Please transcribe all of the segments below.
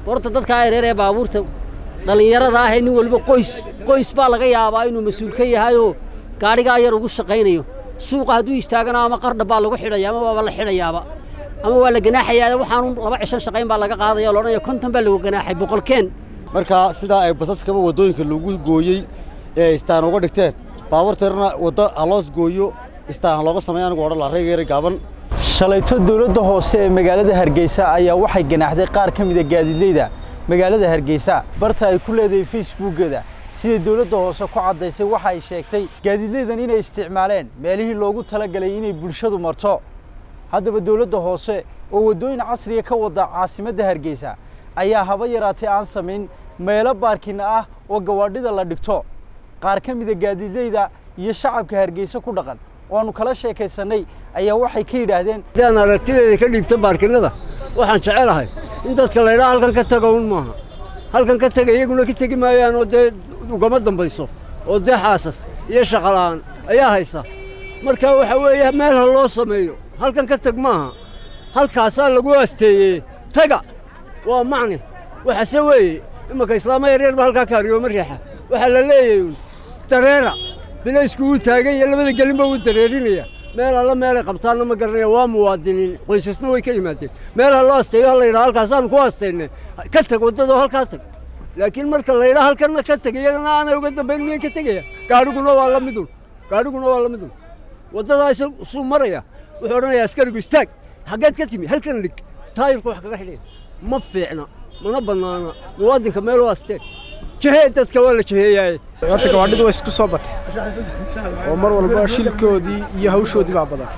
horta dadkaa yareer ee baabuurta dhallinyarada ah ee nin waliba qoys qoys baa laga yaabaa inuu mas-uul ka yahayoo gaadhigaa yar ugu shaqaynayo suuqa hadduu istaagana ama qardha baa lagu xidhaya ama waaba la xidhayaaba ama waa la ganaaxayaa waxaanu laba cisho shaqayn baa laga qaadaya loodhanaya konton baa lagu ganaaxay boqolkeen markaa sidaa ay basaskaba waddooyinka lagu gooyey ee istaan uga dhigteen baabuurteerna waddo ha loos gooyo istaan ha looga sameeya anigu odhan la reegeera gaaban shalayto dowladda hoose ee magaalada hargeysa ayaa waxay ganaaxday qaar ka mida gaadiidleyda magaalada hargeysa barta ay ku leedahay facebookeeda siday dowladda hoose ku caddaysay waxa ay sheegtay gaadiidleydan inay isticmaaleen meelihii loogu talagalay inay bulshadu marto haddaba dowladda hoose oo waddooyin casriya ka wada caasimadda hargeysa ayaa haba yaraatay aan samayn meelo baarkina ah oo gawaadhida la dhigto qaar ka mida gaadiidleyda iyo shacabka hargeysa ku dhaqan oanu kala sheekaysannay ayaa waxay ka yidhaahdeen sidaan aragtideeda ka dhiibta baarkinada waxaan jecelahay in dadka laydhaa halkan ka taga un maaha halkan ka tega iyaguna ka tegi maayaan oo dee ugama dambayso oo dee xaasas iyo shaqola'aan ayaa haysa marka waxa weeye meel ha loo sameeyo halkan ka teg maaha halkaasaa lagu asteeyey taga waa macni waxase weeye imanka islaamo yaryar ba halkaa kaariyooma riixa waxaa la leeyahay un dareera bilaysku uu taagan yahe labada gelinba wuu dareerinaya meel alla meelay qabtaanna ma garanaya waa muwaadiniin qoysasna way ka yimaadeen meel ha loo asteeyo ha la yidhaha halkaasaanu ku astaynay ka teg waddadoo halkaa tag laakiin marka la yidhaha halkanna ka teg iyagana aanay uga dambayn miyan ka tegaya gaadhiguna waa la midun gaadhiguna waa la midun waddadaa isuu maraya wuxuu odhanayaa askarigu istaag xaggeed ka timi halkan lig taayirku wax kaga xidhaya ma fiicna mana bannaana muwaadinka meel u astee jahee dadka waa la jaheeyaaye horta gawaadhidu way isku soo batay oo mar walba shilkoodii iyo hawshoodii baa badan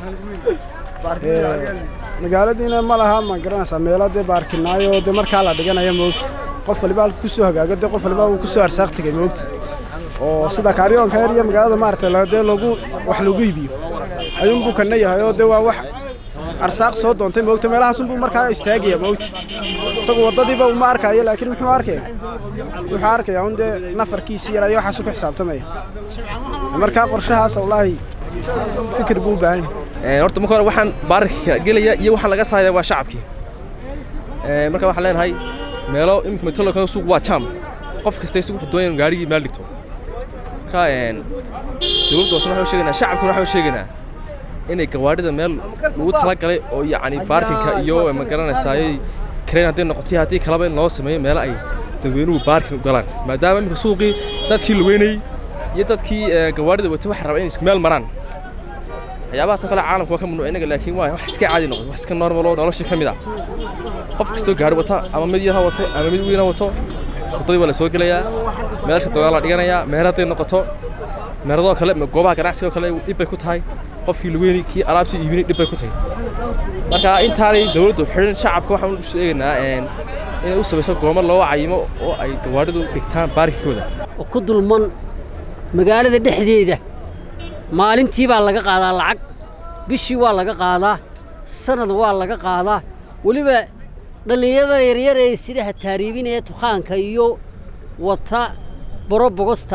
magaaladiina ma laha ma garanaysaa meelo dee baarkinaayo dee markaa la dhiganaya moogta qof waliba halka ku soo hagaago dee qof waliba uu ku soo arsaaq tegay moogta oo sida kaaryoonka yar iyo magaalada maaragtay dee lagu wax lagu iibiyo ayuunbuu kana yahay oo dee waa wax arsaaq soo doontay moogta meelahaasunbuu markaa istaagaya moogta isagu waddadiiba uma arkaayo laakiin muxuu arkaya wuxuu arkayaa un dee nafarkiisii yar ayo waxaasu ku xisaabtamaya markaa qorshahaas wallaahi fikir buu u baahan yahay horta marka hore waxaan baararka gelaya iyo waxaan laga saaraya waa shacabkii marka waxaan leenahay meelo iminka metolkan suuq waa jam qof kasta isagu wuxuu doonaya gaarigii meel dhigto marka dowladda hoose waxaan sheegaynaa shacabkuna waxaan sheegaynaa inay gawaadhida meel lagu talagalay oo yacni baarkinka iyo ma garanaysaayey kareen hadday noqotay haddii kalaba in loo sameeyo meelo ay dadweynuhu baarkin u galaan maadaama iminka suuqii dadkii lugeynayey iyo dadkii gawaadhida watay waxay rabaa inay isku meel maraan waxyaabahaasoo kale caalamka waa ka mamnuuc inaga laakiin waa wax iska caadi noqdo wax iska normal oo nolosha ka mid ah qof kastoo gaari wata ama mid yar ha wato ama mid weyn ha wato waddadii waa la soo gelayaa meelsha doonaa la dhiganayaa meer hadday noqoto meeradoo kale goobaha ganacsiga oo kale dhib bay ku tahay qofkii lugeynay kii alaabtii iibinay dhib bay ku tahay marka intaanay dowladdu xidhin shacabka waxaan u sheegaynaa inay u samayso goomo loo cayimo oo ay gawaadhidu dhigtaan baarkinkooda oo ku dulman magaalada dhexdeeda maalintii baa laga qaadaa lacag bishii waa laga qaadaa sanad waa laga qaadaa weliba dhallinyarada yaryar ee sidaha taariibinaya tukhaanka iyo wata borobogosta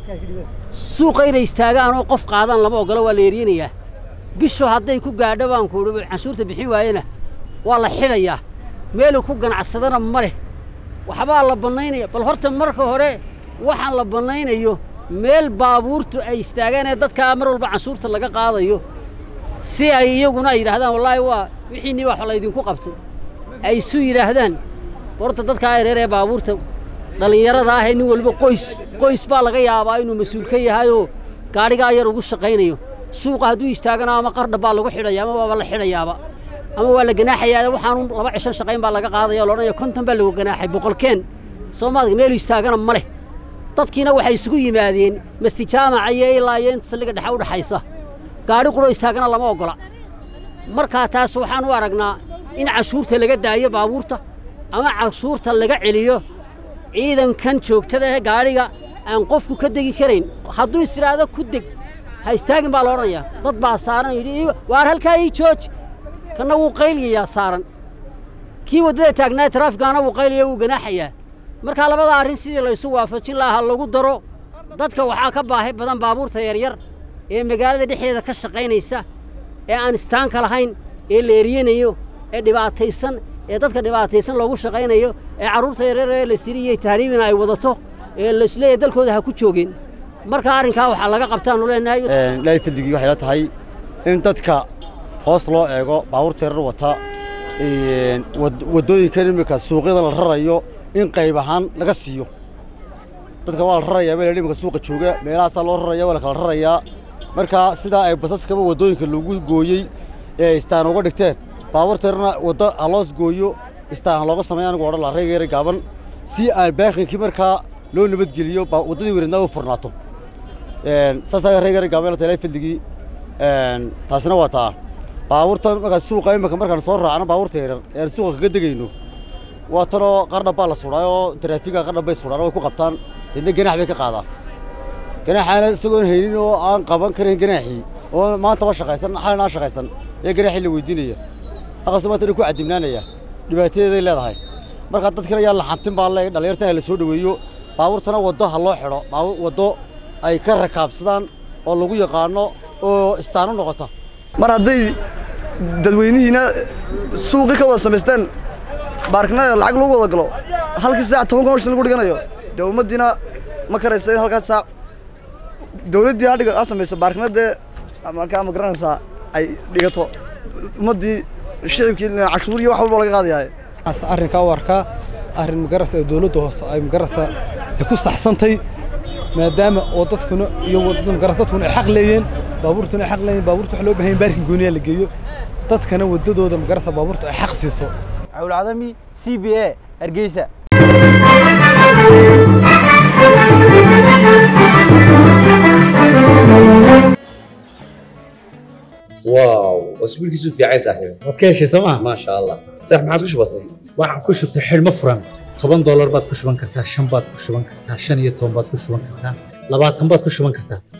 suuqa inay istaagaan oo qof qaadaan lama ogolo waa la yeryanayaa bishu hadday ku gaadho baan kuuhi canshuurta bixin waayena waa la xidhayaa meeluu ku ganacsadana ma leh waxbaa la bannaynaya bal horta marka hore waxaan la bannaynayo meel baabuurtu ay istaagaan ee dadkaa mar walba canshuurta laga qaadayo si ay iyaguna ay yidhaahdaan wallaahi waa wixiinnii wax laydinku qabtay ay isu yidhaahdaan horta dadkaa yareer ee baabuurta dhallinyarada ah ee nin waliba qoys qoys baa laga yaabaa inuu mas-uul ka yahayoo gaadhigaa yar ugu shaqaynayo suuqa hadduu istaagana ama qardha baa lagu xidhaya ama waaba la xidhayaaba ama waa la ganaaxayaa waxaanu laba cisho shaqayn baa laga qaadaya loodhanaya konton baa lagu ganaaxay boqolkeen soomaaliga meelu istaagana ma leh dadkiina waxay isugu yimaadeen mastijaamaca iyo ilaa iyo inta saldhigga dhexe u dhaxaysa gaadhi quro istaagana lama oggola markaa taas waxaan u aragnaa in cashuurta laga daayo baabuurta ama cashuurta laga celiyo ciidankan joogtada ee gaadhiga aan qofku ka degi karayn hadduu is idhaahdo ku deg ha istaagin baa la odhanayaa dad baa saaran yidhi waar halkaa ii jooji kanna wuu qayliyayaa saaran kii waddada taagnaa taraafikaana wuu qaylaya wuu ganaaxayaa markaa labada arrin sidii laysu waafajin lahaa ha lagu daro dadka waxaa ka baahi badan baabuurta yaryar ee magaalada dhexdeeda ka shaqaynaysa ee aan istaanka lahayn ee la eryanayo ee dhibaataysan ee dadka dhibaataysan loogu shaqaynayo ee carruurta yareer ee la siriyey tahriibina ay wadato ee laisleeyahay dalkooda ha ku joogin marka arrinkaa waxaa laga qabtaanu leenahay ilaahay fadligii waxay la tahay in dadka hoos loo eego baabuurta yarar wata waddooyinkan iminka suuqyadan la rarayo in qayb ahaan laga siiyo dadka waa la rarayaa meel iminka suuqa jooga meelahaasaa loo raraya waa la kala rarayaa marka sidaa ay basaskaba waddooyinka lagu gooyey ee istaan uga dhigteen baabuurta yararna waddo ha loos gooyo istaan ha looga sameeya anigu odhan la rayga yara gaaban si aan baakinkii markaa loo nabadgeliyo waddadii weynadnaa u furnaato saasaa rayga yara gaaban la tahay fadligii taasina waa taa baabuurtan markaa suuqa iminka markaan soo raacno baabuurta yaryar ee aan suuqa kaga degayno waa tanoo qardhab baa la sudhaa oo taraafiga qardhab bay sudhaan way ku qabtaan deedna ganaax bay ka qaadaan ganaaxaana isagoon haynin oo aan qaban karin ganaaxii oo maantaba shaqaysan xalina aan shaqaysan ee ganaaxii la weydiinaya halkaasoo maanta ku cadimnaanaya dhibaatadeeday leedahay markaa dadkina yaa la xantin baa le dhallinyartana la soo dhoweeyo baabuurtana waddo ha loo xidho waddo ay ka rakaabsadaan oo lagu yaqaano oo istaan u noqota mar hadday dadweynihiina suuqii ka wada samaysteen baarkinada lacag lagu wada galo halkii saac toban kun oo shilin lagu dhiganayo dee ummaddiina ma karaysa in halkaas saac dawladdii ha dhiga ha samayso baarkinadee markaa ma garanaysaa ay dhigato ummaddii shicibkii cashuur iyo wax walba laga qaadayahay arrinkaa u arkaa arrin magarasa ee dawladda hoose ay magarasa ay ku saxsantay maadaama oo dadkuna iyo magaras dadkuna ay xaq leeyeen baabuurtuna ay xaq leeyeen baabuurta waxa loo baahan yahay baarkin gooniya la geeyo dadkana waddadooda magarasa baabuurta ay xaq siiso cawlcadami c b a hargeysa واو اسبوعك في عايز صاحبي waad ka heshay sooma ما شاء الله صح ما عاد كش بسيط waxaan ku shubtay xidhmo furan toban doolar baad ku shuban kartaa shan baad ku shuban kartaa shan iyo toban baad ku shuban kartaa labaatan baad ku shuban kartaa